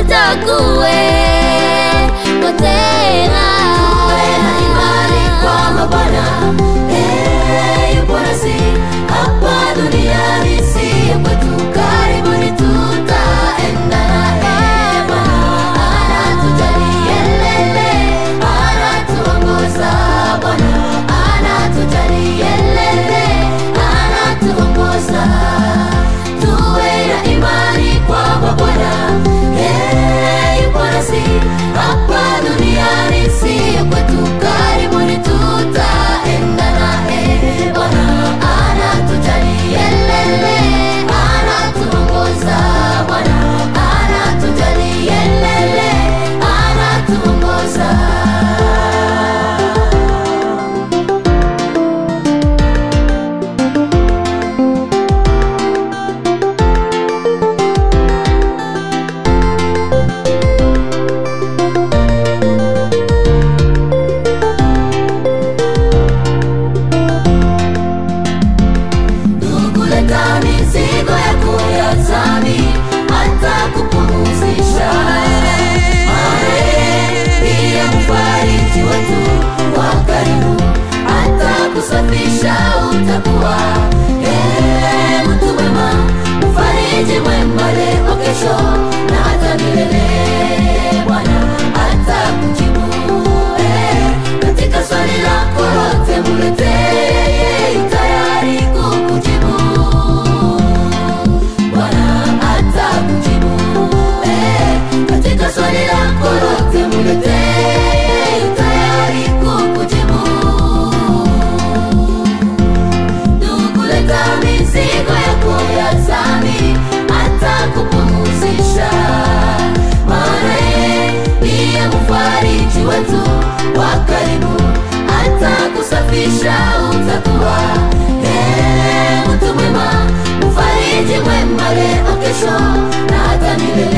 hata kuwe tena. Tuwe na imani kwamba Bwana eh, yupo nasi hapa duniani, si kwetu, karibuni tutaenda naye. Bwana anatujali yelele, anatuongoza. Bwana anatujali yelele, anatuongoza. Tuwe na imani kwamba Bwana eh, yupo nasi hapa duniani, si kwetu, karibuni tutaenda naye. Bwana anatujali yelele, anatuongoza. Bwana anatujali yelele, anatuongoza. Ndugu, leta mizigo yako ya dhambi, hata kupumzisha. Maana ndiye mfariji wetu wa karibu, hata kusafisha utakuwa. Eh, mtu mwema, mfariji mwema leo, kesho na hata milele. Bwana atakujibu. Eh, katika swali lako lote muletee, tayari kukujibu. Bwana atakujibu. Eh, katika swali lako lote muletee, tayari kukujibu. Ndugu, leta mizigo yako ya dhambi, atakupumzisha. Maana yeye ndiye mfariji wetu wa karibu, atakusafisha utakuwa. Eh, mtu mwema, mfariji mwema leo, kesho na hata milele.